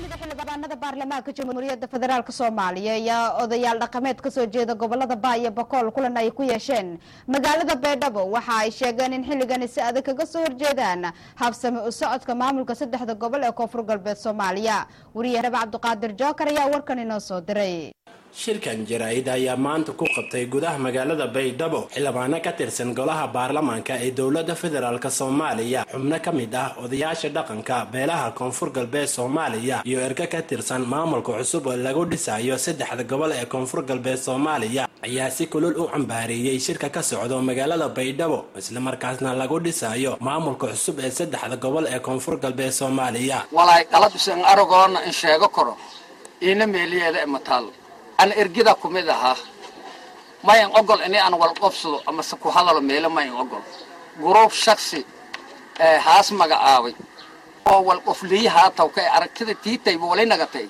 mida xildhibaanada baarlamaanka jamhuuriyadda federaalk soomaaliya ayaa odayaal dhaqameed kasoo jeeda gobolada baa iyo bakool kulan ay ku yeesheen magaalada baydhabo waxa ay sheegeen in xilligani si adag kaga soo horjeedaan habsami u socodka maamulka saddexda gobol ee koonfur galbeed soomaaliya wariye rabe cabdiqaadir jookar ayaa warkan inoo soo diray shirkan jaraa'id ayaa maanta ku qabtay gudaha magaalada baydhabo xildhibaano ka tirsan golaha baarlamaanka ee dowladda federaalk soomaaliya xubno ka mid ah odayaasha dhaqanka beelaha koonfur galbeed soomaaliya iyo erga ka tirsan maamulka cusub oo lagu dhisayo saddexda gobol ee koonfur galbeed soomaaliya ayaa si kulul u cambaareeyey shirka ka socdo magaalada baydhabo islamarkaasna lagu dhisayo maamulka cusub ee saddexda gobol ee koonfur galbeed soomaaliya walaay qalabsan aragoona in sheego karo iina meeliyeeda e mataal an ergida ku mid ahaa mayan ogol ini aan wal qobsado amase ku hadalo meelo mayan ogol guruub shaksi ee haas magacaabay oo wal qofliyi haataw ka aragtida tiitayba walay nagatay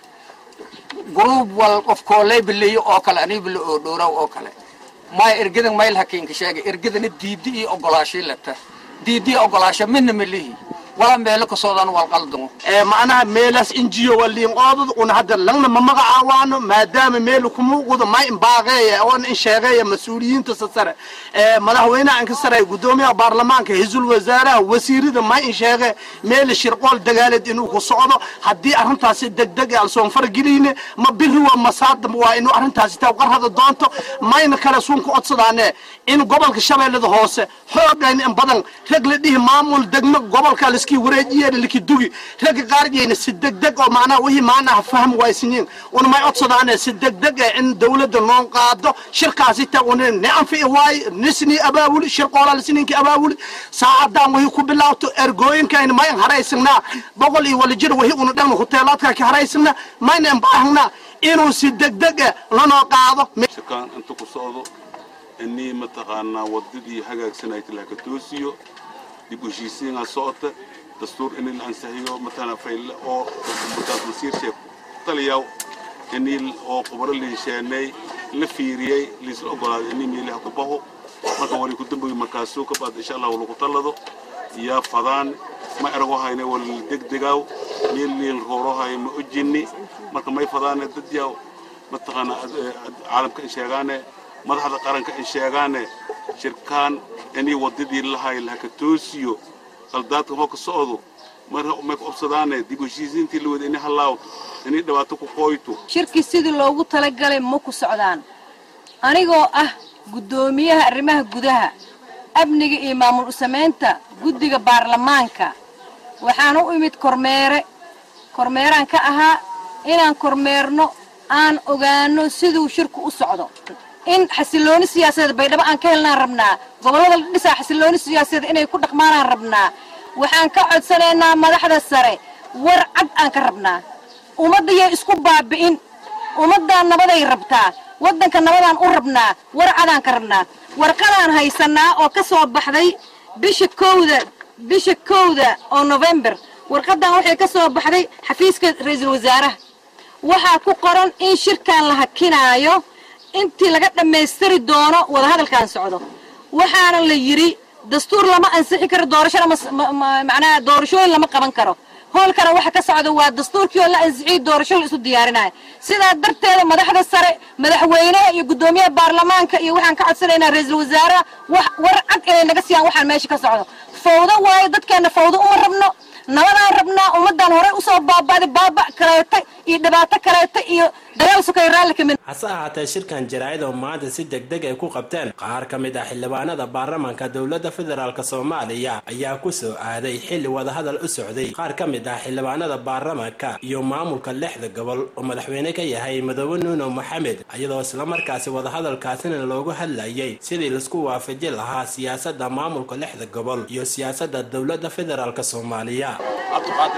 guruub wal qof kooleybaliyo oo kale anibala oo dhowraw oo kale maya ergidan mayl hakiinka sheegay ergidana diidi iyo ogolaashii leta diidi ogolaasho midna malihi wala meelo kasoodan wal qaldango macnaha meelaas injiyo waliinqoodad una hadda langna ma magacaawaano maadaama meelu kumuuquda ma inbaaqeeya oona in sheegeeya mas-uuliyiinta sasare madaxweynaha inka sare gudoomiyaha baarlamaanka hisul wasaaraha wasiirada ma in sheege meela shirqool dagaaleed inuu ku socdo haddii arrintaasi degdeg alsoon fargeliyne ma biri waa masaada waa inuu arrintaasi taa qarhada doonto mayna kale suunka codsadaane in gobolka shabeellada hoose xoogan in badan rag la dhihi maamul degmo gobolka liskii wareejiyeena likidugi ragga qaarjeyna si degdeg oo macnaha wixii maanaha fahm waaysinyiin una may codsadaane si degdeg eh in dawladda noon qaado shirkaasi ta una ni anfici waaye nisni abaabuli shirqoola lisninki abaabuli saacadan wixii ku bilaawto ergooyinkayna mayn haraysignaa boqol iyo wala jir wixii una dhan huteelaadka ka haraysignaa mayna inbaahnaa inuu si degdeg eh lanoo qaado shirkaan inta ku socdo inii mataqaanaa wadadii hagaagsanayta lahaka toosiyo dib u heshiisiinaa socota dastuur in la ansixiyo matala fayle oo mutaas wasiir sheekh taliyaw inii oo khubaro liisheenay la fiiriyey liisla ogolaaday inii meelaha ku baho marka wali ku damboy markaasuu ka baad insha allah lagu tallado yaa fadaan ma erago hayne wal degdegaaw meel liil roorohay ma ujinni marka may fadaane dad yaw mataqaanaa caalamka in sheegaane madaxda qaranka in sheegaane shirkaan inii wadadii lahay lahaka toosiyo qaldaadka hoo ka socdo may ku obsadaane dib u heshiisiintii la wada inii hallaawto inii dhibaato ku qooyto shirkii sidii loogu talagalay ma ku socdaan anigoo ah guddoomiyaha arrimaha gudaha amniga iyo maamul u-samaynta guddiga baarlamaanka waxaan u imid kormeere kormeeraan ka ahaa inaan kormeerno aan ogaano siduu shirku u socdo in xasilooni siyaasadeed baydhabo aan ka helnaan rabnaa gobollada la dhisaa xasilooni siyaasadeed inay ku dhaqmaanaan rabnaa waxaan ka codsanaynaa madaxda sare war cad aan ka rabnaa ummaddayay isku baabi'in ummaddan nabaday rabtaa waddanka nabadaan u rabnaa war cadaan ka rabnaa warqadaan haysannaa oo ka soo baxday bisha kowda bisha kowda oo nofembar warqaddan waxay ka soo baxday xafiiska ra-iisul wasaaraha waxaa ku qoran in shirkan la hakinaayo intii laga dhammaystiri doono wadahadalkaan socdo waxaana la yidhi dastuur lama ansixi karo doorashona macnaha doorashooyin lama qaban karo hoolkana waxa ka socda waa dastuurkii oo la ansixiyey doorasho la isu diyaarinayo sidaa darteeda madaxda sare madaxweynaha iyo guddoomiyaha baarlamaanka iyo waxaan ka codsanaynaa ra-iisul wasaaraha wax war cad inay naga siiyaan waxaan meesha ka socdo fawdo waayo dadkeenna fawdo uma rabno nabadaan rabnaa ummaddan horey usoo baaba'day baaba kaleeta iyo dhibaato kaleeta iyo dagaal sukay raalli ka mid hase ahaatee shirkan jaraa'id oo maanta si degdeg ay ku qabteen qaar ka mid ah xildhibaanada baarlamaanka dowladda federaalk soomaaliya ayaa ku soo aaday xilli wadahadal u socday qaar ka mid ah xildhibaanada baarlamaanka iyo maamulka lixda gobol oo madaxweyne ka yahay madoobe nuuno maxamed iyadoo islamarkaasi wadahadalkaasina loogu hadlayay sidii laisku waafajin lahaa siyaasadda maamulka lixda gobol iyo siyaasadda dowladda federaalk soomaaliya